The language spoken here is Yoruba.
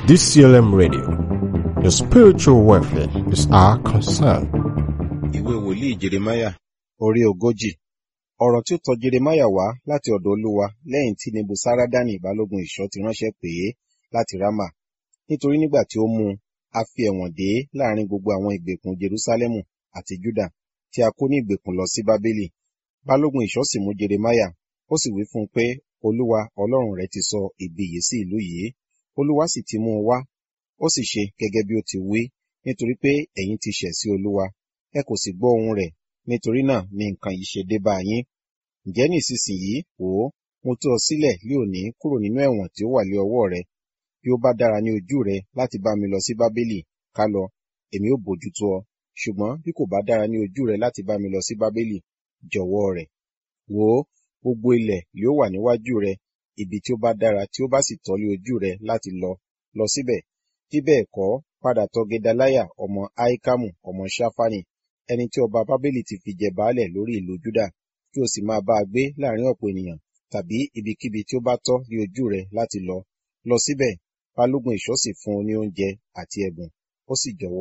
DCLM Radio. Your spiritual welfare is our concern. ìwé wòlíì jeremaya orí ogójì ọ̀rọ̀ tí ó tọ̀ jeremaya wá láti ọ̀dọ̀ olúwa lẹ́yìn tí nebusaradani balógun ìṣọ́ ti ránṣẹ́ pè é láti rama nítorí nígbà tí ó mú un a fi ẹ̀wọ̀n dè é láàrin gbogbo àwọn ìgbèkùn jerusalemu àti juda tí a kó ní ìgbèkùn lọ sí bábélì balógun ìṣọ́ sì mú jeremaya ó sì wí fún un pé olúwa ọlọ́run rẹ ti sọ ibi yìí sí ìlú yìí olúwa sì ti mú un wá ó sì ṣe gẹ́gẹ́ bí ó ti wí nítorí pé ẹ̀yin ti ṣẹ̀ sí olúwa ẹ kò sì gbọ́ ohùn rẹ̀ nítorí náà ni nǹkan yìí ṣe dé bá yín ǹjẹ́ ní ìsinsìnyí wò ó mo tú ọ sílẹ̀ lé òní kúrò nínú ẹ̀wọ̀n tí ó wà lé ọwọ́ rẹ bí ó bá dára ní ojú rẹ láti bá mi lọ sí bábélì ká lọ èmi ó bójútó ọ ṣùgbọ́n bí kò bá dára ní ojú rẹ láti bá mi lọ sí bábélì jọ̀wọ́ rẹ̀ wò ó gbogbo ilẹ̀ yóò wà níwájú rẹ ibi tí ó bá dára tí ó bá sì tọ́ lé ojú rẹ láti lọ lọ síbẹ̀ bí bẹ́ẹ̀ kọ́ padà tọ̀ gedaliah ọmọ ahikamu ọmọ shafani ẹni tí ọba bábélì ti fi jẹ baálẹ̀ lórí ìlú juda kí o sì máa bá a gbé láàrin ọ̀pọ̀ ènìyàn tàbí ibikíbi tí ó bá tọ́ ní ojú rẹ láti lọ lọ síbẹ̀ balógun ìṣọ́ sì fún un ní oúnjẹ àti ẹ̀bùn ó sì jọ̀wọ́